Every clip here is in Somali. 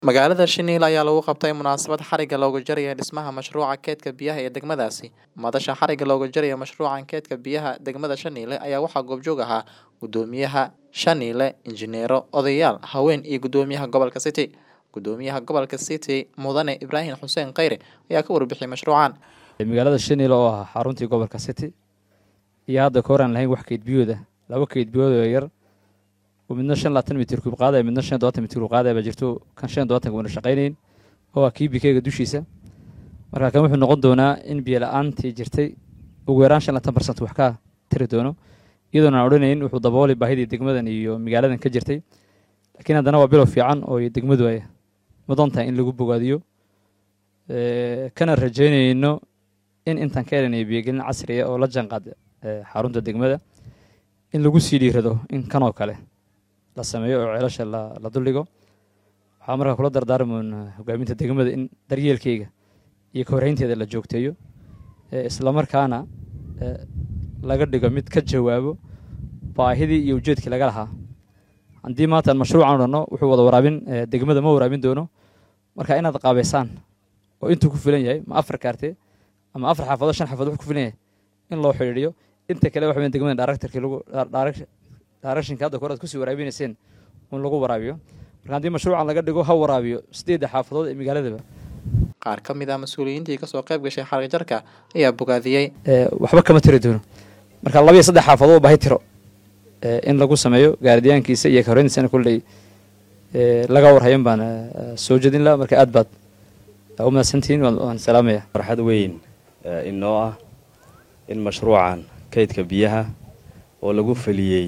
Magaalada Shiniil ayaa lagu qabtay munaasabad xarigga looga jarayo dhismaha mashruuca kaydka biyaha ee degmadaasi. Madasha xarigga looga jarayo mashruucan kaydka biyaha degmada Shaniile ayaa waxaa goobjoog ahaa Gudoomiyaha Shaniile, injineero, odayaal, haween iyo Gudoomiyaha Gobolka City. Gudoomiyaha Gobolka City Mudane Ibraahin Xuseen Kheyre ayaa ka warbixiyay mashruucan. magaalada Shaniile oo ah xaruntii gobolka City iyo hadda ka hor aan lahayn wax kayd biyooda laba kayd biyood oo yar oo midna shan labaatan mitir kuub qaadaya midna shan dobaatan mitir kuub qaadaya baa jirto kan shan dobaatanka wana shaqaynayn oo ah kii bikeyga dushiisa marka kan wuxuu noqon doonaa in biyo la-aantii jirtay ugu yaraan shan labaatan barsent wax ka tiri doono iyadoon aan odhanayn wuxuu dabooli baahidii degmadan iyo magaaladan ka jirtay laakiin haddana waa bilow fiican oo degmadu ay mudan tahay in lagu bogaadiyo kana rajaynayno in intaan ka helanayo biyogelin casriya oo la jaanqaad xarunta degmada in lagu sii dhiirado in kanoo kale la sameeyo oo ceelasha la duldhigo waxaa markaa kula dardaarmoon hogaaminta degmada in daryeelkeyga iyo ka horreynteeda la joogteeyo islamarkaana laga dhigo mid ka jawaabo baahidii iyo ujeedkii laga lahaa haddii maanta mashruucan odhanno wuxuu wada waraabin degmada ma waraabin doono marka inaad qaabeysaan oo intuu ku filan yahay ma afar kaartee ama afar xaafadood shan xaafadood wuxuu ku filan yahay in loo xidhiidhiyo inta kale waxa weyn degmada directorkii lagu directionka hadda kore aad kusii waraabinayseen in lagu waraabiyo marka haddii mashruucan laga dhigo ha waraabiyo sideedda xaafadood ee magaaladaba Qaar ka mid ah mas'uuliyiintii ka soo qayb gashay xarigga jarka ayaa bogaadiyey. waxba kama tiri doono marka laba iyo saddex xaafadood baahi tiro in lagu sameeyo gaaridiyaankiisa iyo ka horreyntiisana kulley laga warhayan baan soo jedin laha marka aad baad u mahadsantihiin waan salaamaya farxad weyn inoo ah in mashruucan kaydka biyaha oo lagu feliyey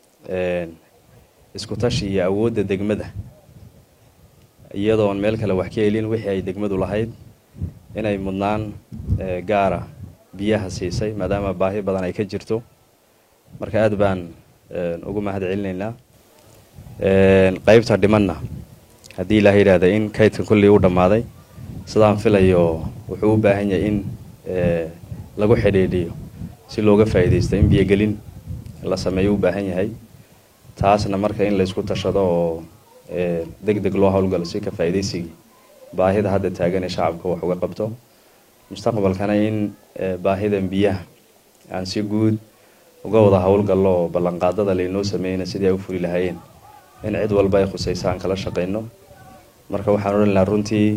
isku tashi iyo awoodda degmada iyadoon meel kale wax ka helin wixii ay degmadu lahayd inay mudnaan gaara biyaha siisay maadaama baahi badan ay ka jirto marka aad baan ugu mahad celinaynaa qaybta dhimanna haddii ilaaha yidhaahda in kaydka kullii u dhammaaday sidaan filayo wuxuu u baahan yahay in lagu xidhiidhiyo si looga faa'iidaysto in biyogelin la sameeyo u baahan yahay taasna marka in laysku tashado oo deg deg loo howlgalo si ka faa'iidaysigii baahida hadda taagan ee shacabka wax uga qabto mustaqbalkana in baahidan biyaha aan si guud uga wada howlgallo oo ballanqaadada laynoo sameeyna sidii ay u fuli lahaayeen in cid walba ay khusaysa aan kala shaqayno marka waxaan odhan lahaa runtii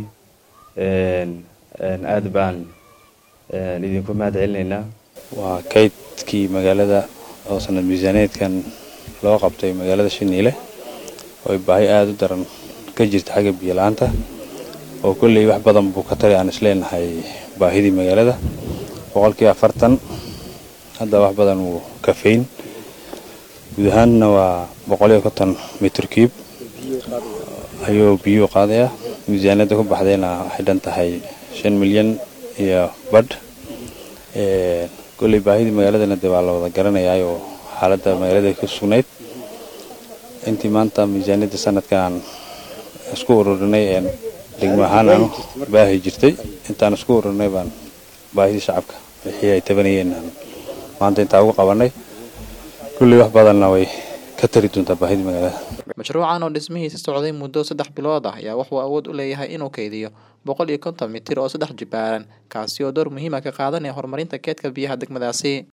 aad baan idinku mahad celinaynaa waa kaydkii magaalada oo sanad miisaaneedkan loo qabtay magaalada shiniile oo ay baahi aada u daran ka jirta xagga biyo la-aanta oo kolley wax badan buu ka tari aan isleenahay baahidii magaalada boqolkii afartan hadda wax badan wuu kafeyn guud ahaanna waa boqol iyo konton mitr cube ayuu biyuu qaadaya miisaaniyadda ku baxdayna waxay dhan tahay shan milyan iyo badh kolley baahidii magaaladana dee waa la wada garanayaayoo xaaladda magaalada ka sugnayd intii maanta miisaaniyadda sanadkan aan isku ururinay een degmo ahaan aanu baahi jirtay intaan isku ururinay baan baahidii shacabka wixii ay tabanayeen aan maanta intaa ugu qabanay kulley wax badanna way ka tari doontaa baahidii magaalada Mashruucan oo dhismihiisa socday muddo saddex bilood ah ayaa wuxuu awood u leeyahay inuu kaydiyo boqol iyo konton mitir oo saddex jibaaran kaasi oo door muhiim ah ka qaadanaya horumarinta kaydka biyaha degmadaasi.